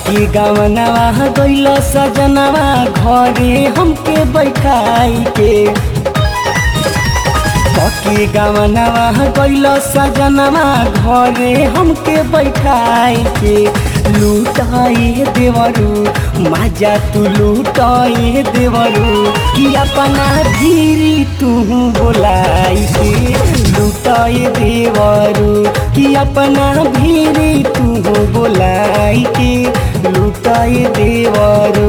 ककी गवनवा गइल सजनवा घरे हमके बैठाई के ककी गवनवा गइल सजनवा घरे हमके बैठाई के लूटाए देवरू माजा तू लूटाए देवरू कि अपना धीरी तू बोलाई के लूटाए देवरू कि अपना भीरी तू बोलाई के लूटाए देवरू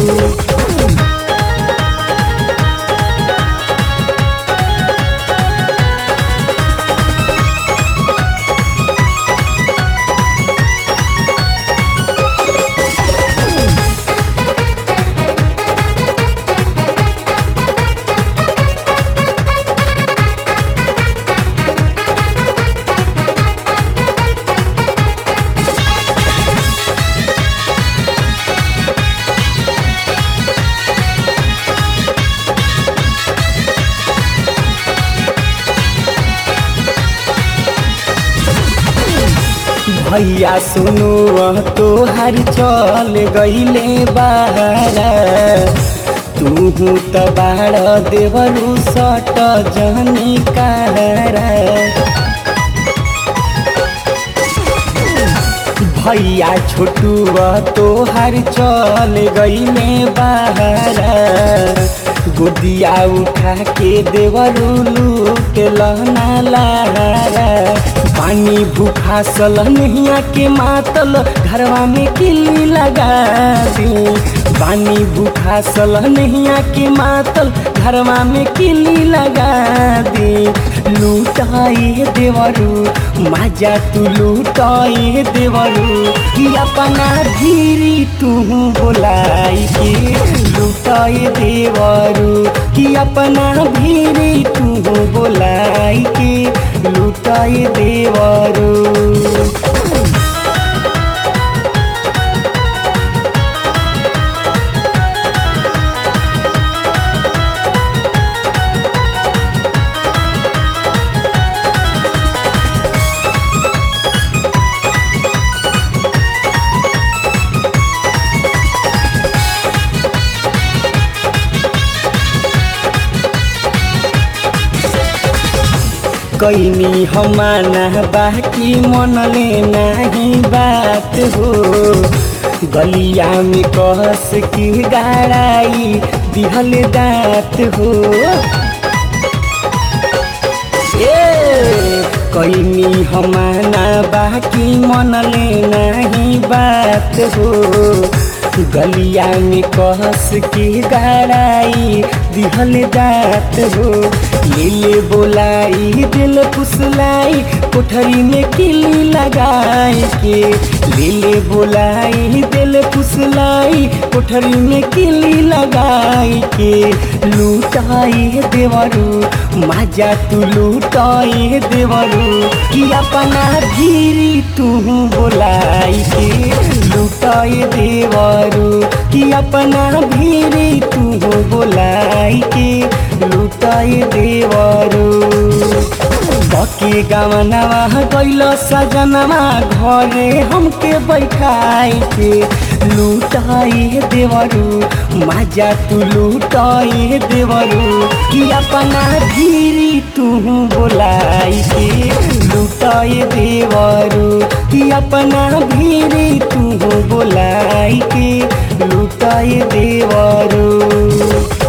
भैया सुनु तो हर चल गईले बाहर तू त बाड़ देवरू सट जनी कहरा भैया छोटू तो हर चल गईले बाहर गोदिया उठा के देवरू लूट लहना लहरा पानी भूखा सल नहिया के मातल घरवा में किल्ली लगा दी पानी भूखा सल नहिया के मातल घरवा में किल्ली लगा दी लूटाए देवरू माजा तू लूटाए देवरू कि अपना धीरी तू बोलाई के लूटाए देवरू कि अपना भीरी तू बोलाई के लूटाए देवरू कैनी हमाना बाकी मनले नाही बात हो गलिया में कहस की गाड़ाई दिहल दाँत हो ए कैनी हमाना बाकी मनले नाही बात हो गलिया में कहस की गाड़ाई दिहल दाँत हो ले बोलाई दिल फुसलाई कोठरी में किली लगाए के ले बोलाई दिल फुसलाई कोठरी में किली लगाए के लूटाए देवरू माजा तू लूटाए देवरू कि अपना धीरी तू बोलाई के लूटाए देवरू कि अपना भीरी तू बोलाई के लूटाए देवरू बके गवनवा गइल सजनवा घरे हमके बैठाई के लूटाए देवरू माजा तू लूटाए देवरू कि अपना धीरी तू बोलाई के लूटाए देवरू कि अपना भीरी तू बोलाई के लूटाए देवरू